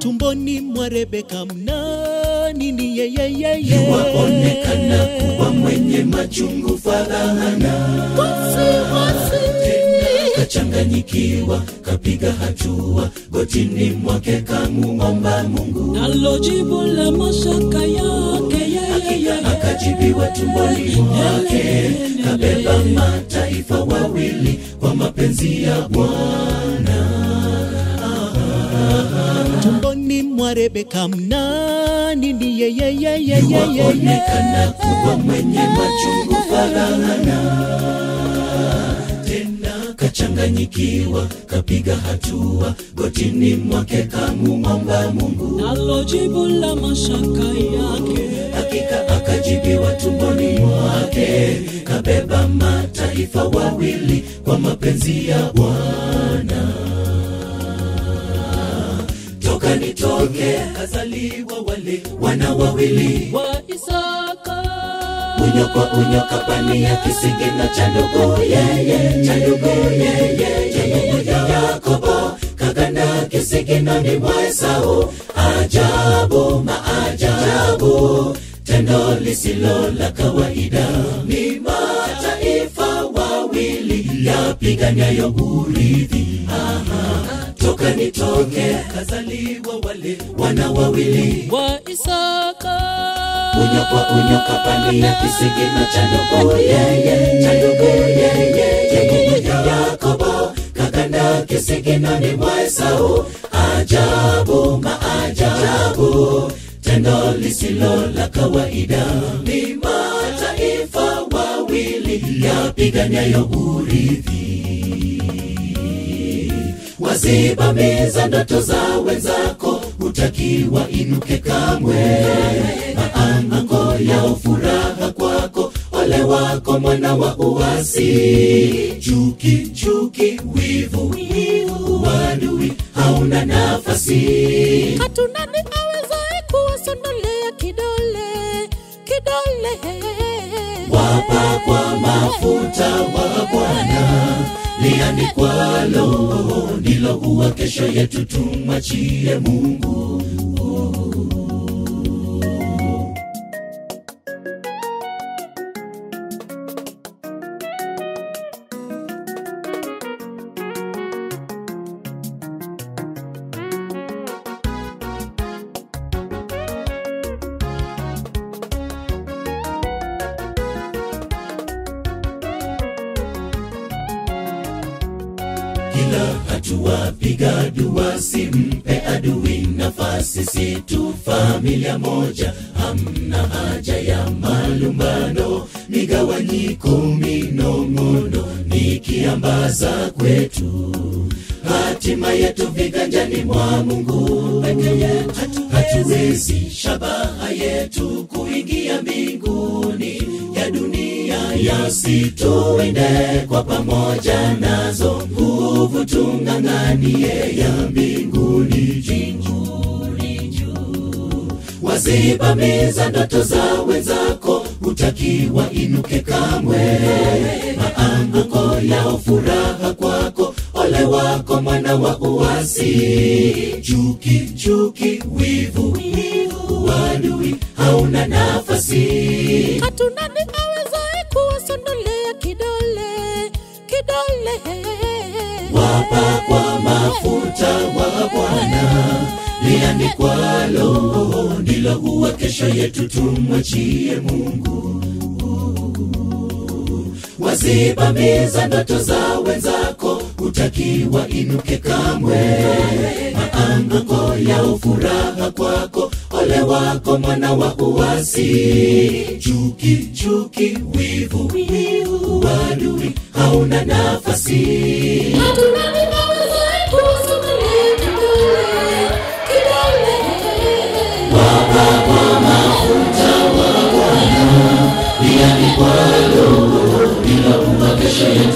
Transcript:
tumboni mwa Rebeka mnani ni yeyeyeye waonekana kuwa mwenye machungu fadhana kachanganyikiwa kapiga hatua gotini mwake kamuomba mungu nalo jibu la mashaka yake yeye hakika akajibiwa tumboni mwake kabeba mataifa wawili kwa mapenzi ya bwana tumboni mwa Rebeka mnani ni yeyeyeye waonekana kuwa mwenye machungu fadhana tena kachanganyikiwa kapiga hatua gotini mwake kamuomba mungu nalo jibu la mashaka yake hakika akajibiwa tumboni mwake kabeba mataifa wawili kwa mapenzi ya bwana toka nitoke kazaliwa wale wana wawili wa Isaka unyo kwa unyo kapania kisigino cha ndugu yeye cha ndugu yeye cha ndugu ya Yakobo kaganda kisiginoni mwa Esau ajabu maajabu tendo lisilo la kawaida ni mataifa wawili yapiganiayo urithi Aha, toka nitoke kazaliwa wale wana wawili wa Isaka unyo kwa unyo kapania kisigino cha ndugu yeye cha ndugu yeye cha ndugu ya Yakobo kaganda kisiginoni mwa Esau ajabu maajabu tendo lisilo la kawaida ni mataifa wawili yapiganiayo urithi wazibamiza ndoto za wenzako hutakiwa inuke kamwe maanguko yao furaha kwako ole wako mwana wa uasi chuki chuki wivu wivu wadui hauna nafasi hatuna ni awezaye kuwasondolea kidole kidole wapa kwa mafuta wa Bwana liandikwalo ndilo huwa kesho yetu, tumwachie Mungu. kila hatua piga dua, simpe adui nafasi, si tu familia moja, hamna haja ya malumbano, migawanyiko, minong'ono, nikiambaza kwetu hatima yetu viganjani mwa Mungu peke yetu, hatuwezi shabaha yetu kuingia mbinguni ya dunia yasituinde kwa pamoja nazo nguvu tung'ang'anie ya mbinguni jinguni juu wazibamiza ndoto za wenzako hutakiwa inuke kamwe maanguko yao furaha kwako ole wako mwana wa uasi chuki chuki wivu wivu wadui hauna nafasi hatuna ni awezaye kuwasondolea kidole kidole wapa kwa mafuta wa Bwana liandikwalo ndilo huwa kesho yetu, tumwachie Mungu. Wazibamiza ndoto za wenzako, hutakiwa inuke kamwe. Maanguko yao furaha kwako, ole wako mwana wa uasi. Chuki chuki, wivu wivu, wadui hauna nafasi. hatuna ni awezaye kuwasondolea kidole kidole liandikwalo bila kuwa kesho yetu